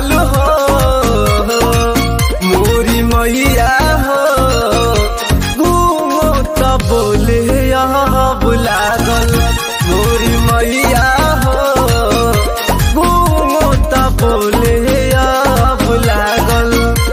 लागल हो मोरी मैया हो घूमो त बोले अब लागल मोरी मैया हो घूमो त बोले अब लागल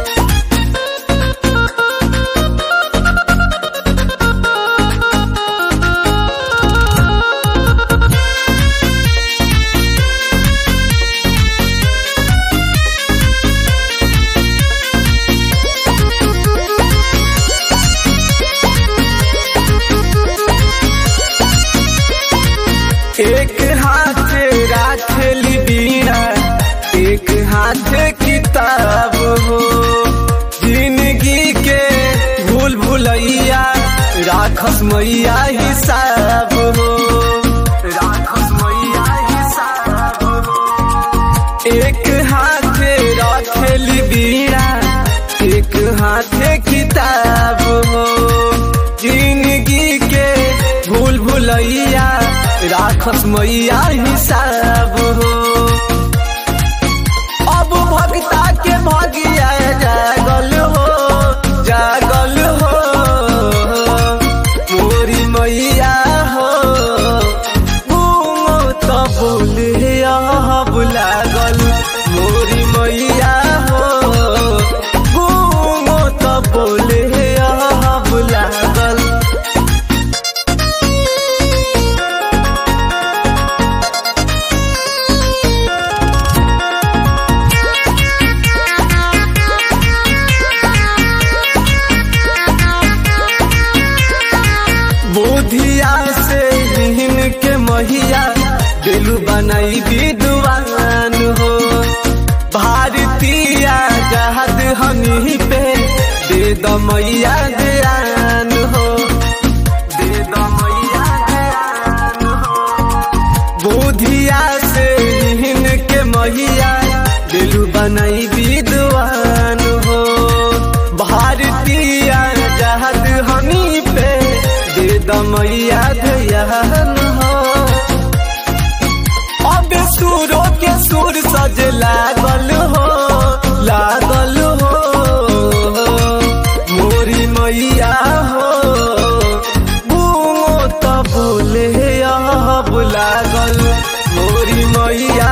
एक हाथ राखली बीड़ा एक हाथ किताब हो जिंदगी के भूल भुलैया राखस मैया हिसाब हो राखस मैया हिसाब हो एक हाथ राखली बीड़ा एक हाथ किताब हो जिंदगी के भूल भुलैया राखस मैया हिसाब हो अब भक्ता के भगिया जागल हो जागल हो मोरी मैया हो घूमो त बोले अब लागल मोरी मैया हो घूमो त बोले अब लागल बुधिया से हिन के महिया दिलु बनाई विद्वान हो भारतीय जहाद हनी पे दे द मैया ध्यान हो दे द मैया ध्यान हो बुधिया से हिन के महिया दिलु बनाई विद्वान हो भारतीय जहाद हनी पे दे द मैया ध्यान हो अब सुरों के सुर सज लागल हो लागल हो मोरी मैया हो घूमो त बोले अब लागल मोरी मैया